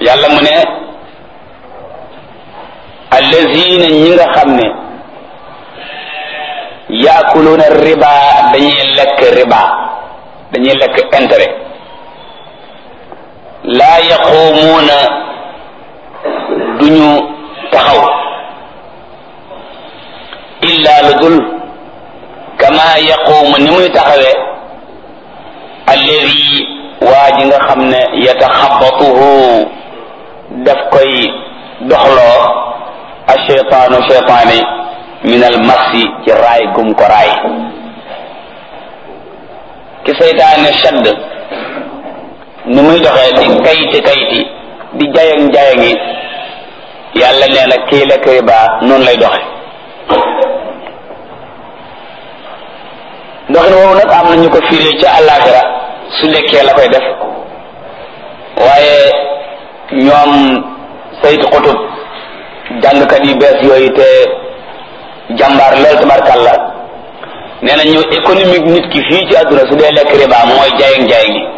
yàlla mu ne allazina ñi nga xam ne yaakuluuna riba dañuy lekk riba dañuy lekk intérêt laa yaquumuuna duñu taxaw illa lu dul kama yaquumu ni muy taxawee alladi waa ji nga xam ne yataxabatuhu daf koy doxloo asheytaanu cheytaani min al masi ci raay gum ko raay ki seytaane shadd ni muy doxee di kayti kayti di jayang jayangi yàlla nee na kii lekk riba noonu lay doxe doxin woowu nag am na ñu ko firee ca àllaaxira su lekkee la koy def waaye ñoom saytu xutub jàngkat yu bees yooyu te jàmbaar lool tabarkàlla nee na ñu économique nit ki fii ci àdduna su dee lekk riba mooy jaayang jaayang gi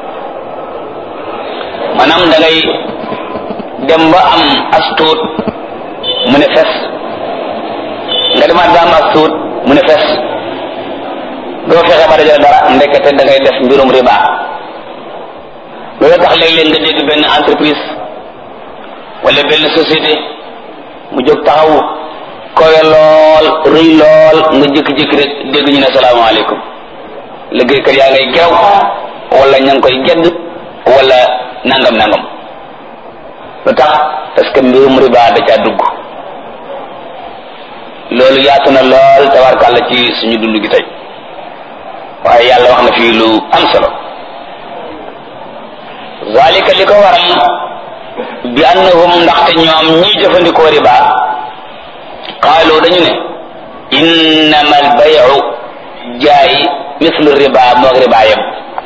maanaam da ngay dem ba am as tuut mu ne fes nga demaat ba am as tuut mu ne fes doo fexe ba dajale dara ndekete da ngay def mbirum riba loolu tax léeg-léeg nga dégg benn entreprise wala benn société mu jóg taxaw kowe lool rëy lool nga jékki-jékki rek dégg ñu ne salaamaaleykum liggéeykat yaa ngay gerew wala ña ngi koy gedd wala nangam nangam lu tax parce que mbirum riba da caa dugg loolu yaatu na lool tabarkàlla ci suñu dund gi tey waaye yàlla wax na fii lu am solo zalika li ko waral bi annahum ndaxte ñoom ñiy jëfandikoo riba qaalu dañu ne innama albayu jaay mislu riba moog riba yëpp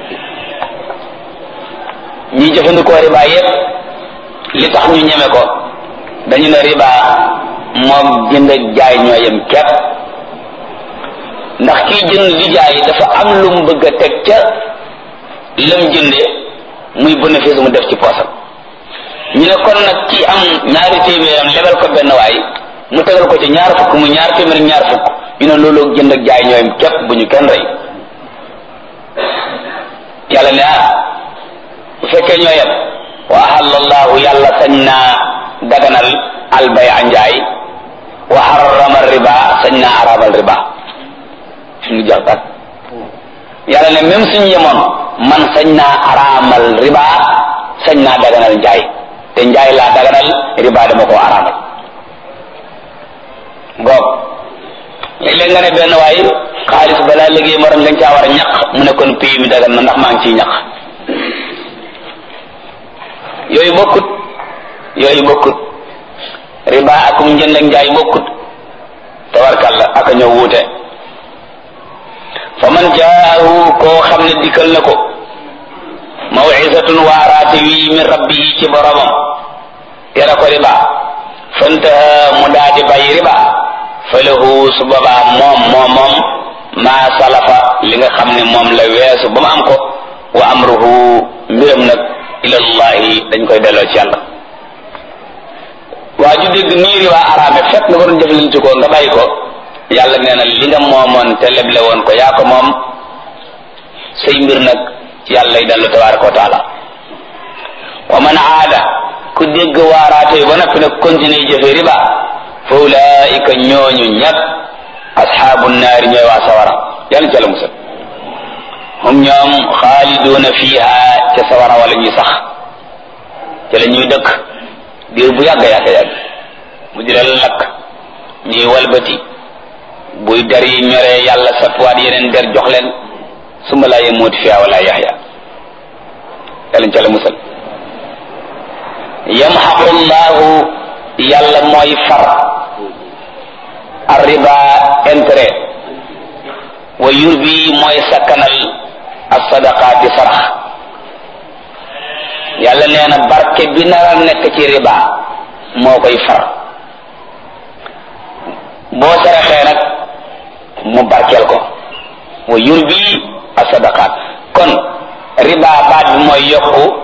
ñiy jëfandikoo riba yëpp li tax ñu ñeme ko dañu ne riba moog jënd ak jaay ñoo yem képp ndax kiy jënd di jaay dafa am lu mu bëgg a teg ca lam jënde muy bénéfice mu def ci poosam ñu ne kon nag ki am ñaari téeméeram lebal ko benn waay mu tegal ko ci ñaar fukk mu ñaar téeméer ñaar fukk ñu ne loolu jënd ak jaay ñooyam képp bu ñu kenn rey yàlla ne ah bu fekkee ñoo yem wa ahallallahu yàlla sañ naa daganal albay a njaay wa harrama riba sañ naa araamal riba suñu jeex tak yàlla ne même suñu yemoon man sañ naa araamal riba sañ naa daganal njaay te njaay laa daganal riba dama koo araamal ngoog léeg-léeg nga ne benn waay xaalis balaa liggéey morom dañ caa war a ñaq mu ne kon pays mi dagan na ndax maa ngi ciy ñaq yooyu bokkut yooyu bokkut riba akum njënd ak njaay bokkut tabarkalla aka ñëw wuute fa man jaahu koo xam ne dikkal na ko mawizatun waaraate wi min rabbihi ci boromam tere ko riba fantaha mu daa di bàyyi riba fa lahu su boobaa moom moom moom maa salafa li nga xam ne moom la weesu ba mu am ko wa amruhu mbiram nag ilallahi dañ koy delloo ci yàlla waa ju dégg nii riba araame fekk nga ko doon jëflante ko nga bàyyi ko yàlla nee na li nga moomoon te leble woon ko yaa ko moom say mbir nag ci yàlla lay dellu tabaraka wa taala wa man aada ku dégg waaraate ba noppi nag continuer jëfe riba fa ulaika ñooñu ñag asxaabu naari ñooy waa sawara yàlla ca la musal hum ñoom xaaliduuna fiiha ca sawara wala ñuy sax ca la ñuy dëkk diir bu yàgg yàgg yàgg mu di leen lakk ñuy walbati buy der yi ñoree yàlla satwaat yeneen der jox leen summa laa yamuutu fiha wala yaxya yàlla ca la musal yamxaqu llahu yàlla mooy far arriba intérêt wa yurbi mooy sakkanal as-sadaqaati sarax yàlla nee na barke bi nara nekk ci riba moo koy far boo saraxee nag mu barkeel ko wa yurbi as-sadaqaat kon riba baat bi mooy yokku